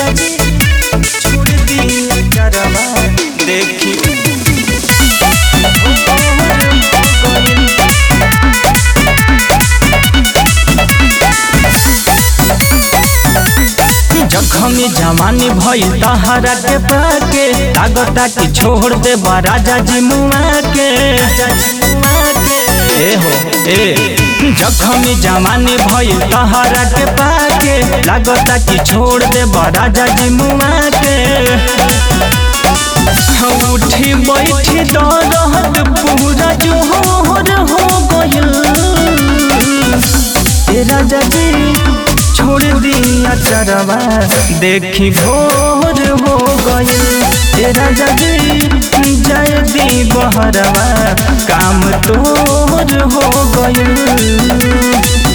राजा जी छोड़ दिया चरवा देखी जखमी जवानी भइल तहरा के पाके लागता कि छोड़ दे राजा जी मुआ के ए हो ए जखमी जवानी भइल तहरा के पाके लागता कि छोड़ दे राजा जी मुआ के उठी बैठी दरद पूरा जोहर हो गइल ए राजा जी छोड़ दिया चरवा देखी भोर हो गइल ए राजा जी जय दी बहरवा काम तोर हो गइल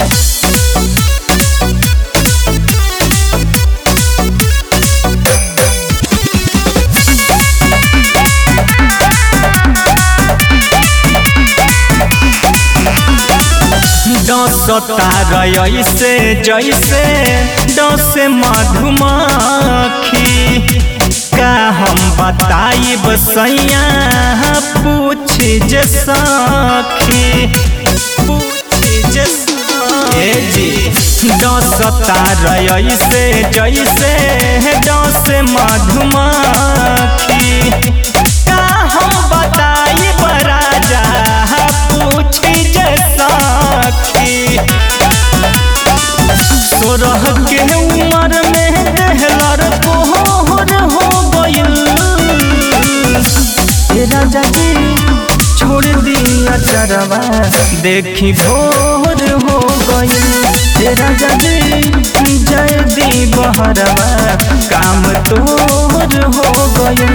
डसता ऐसे जैसे डस मधुमक्खी का हम बताई बसैया पूछ जे सखी पूछ जे ए जी डसता ऐसे जैसे डस मधुमक्खी का हम बताई बराजा पूछ जे सखी सोरह के उमर में देहलर कोहर हो गइल ए राजा जी छोड़ दिया चरवा देखी भोर हो गइल ए राजा जी जय दी बहरवा काम तोर हो गइल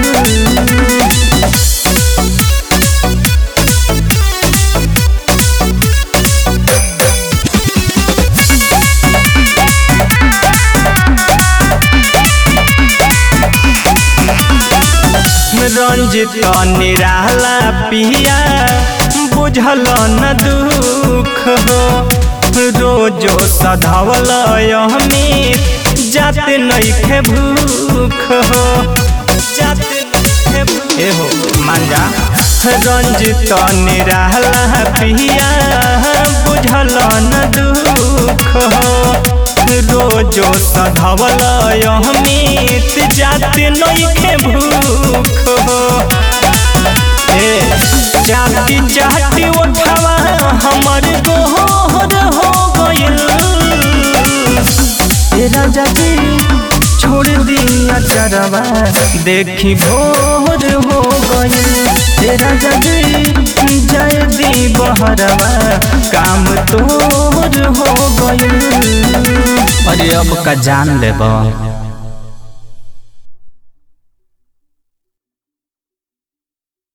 रंजित निराला पिया बुझल न दुख हो रोजो सधावल अमित जाते नैखे भूख हो जाते नइखे भूख ए हो मांजा रंजित निराला पिया बुझल न दुख हो रोजो सधवल अमित जाते नइखे भूख हो ए जाति जाति उठवा हमर गोहर हो गइल ए राजा जी छोड़ दिया चरवा देखी भोर हो गइल ए राजा जी जय दी बहरवा काम तोर हो गइल अरे अब का जान लेबा